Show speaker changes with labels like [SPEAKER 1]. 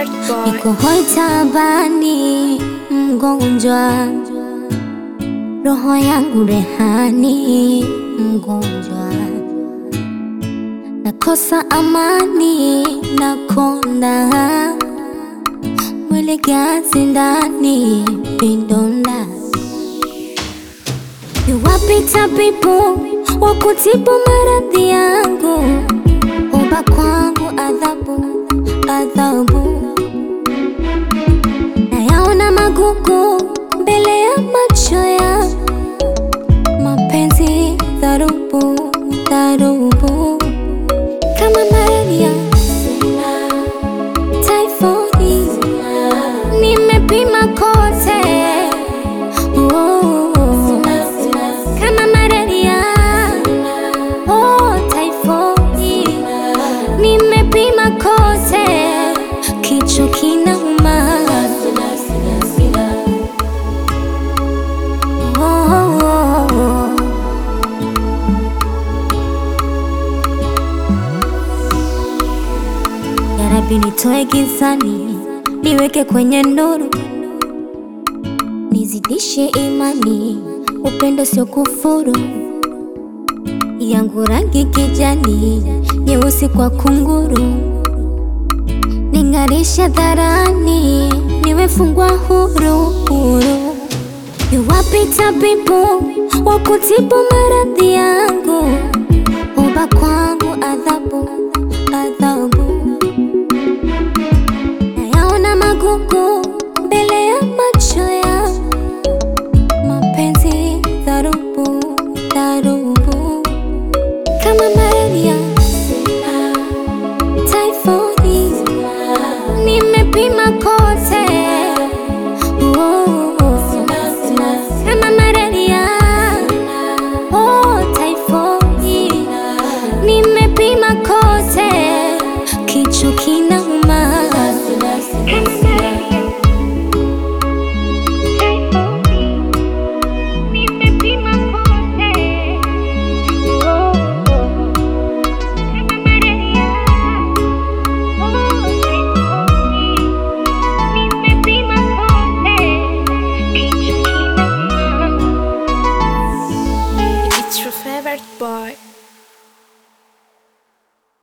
[SPEAKER 1] Niko hoi tabani, mgonjwa, roho yangu rehani, mgonjwa, nakosa amani, nakonda, mwili gazi ndani, vidonda. Yuwapi tabibu wa kutibu maradhi yangu? Omba kwangu adhabu, adhabu nayaona magugu mbele ya macho ya mapenzi, dharubu, dharubu kama malaria, typhoid, nimepima kote Oh, kama malaria, oh, typhoid, nimepima kote, kichwa kinauma. Oh, oh, oh. Ya Rabbi nitoe gizani, niweke kwenye nuru, nizidishe imani, upendo sio kufuru, yangu rangi kijani, nyeusi kwa kunguru, ning'arishe dharani, niwefungwa huru huru. Yuwapi tabibu wa kutibu maradhi yangu? Omba kwangu adhabu, adhabu nayaona magugu mbele ya macho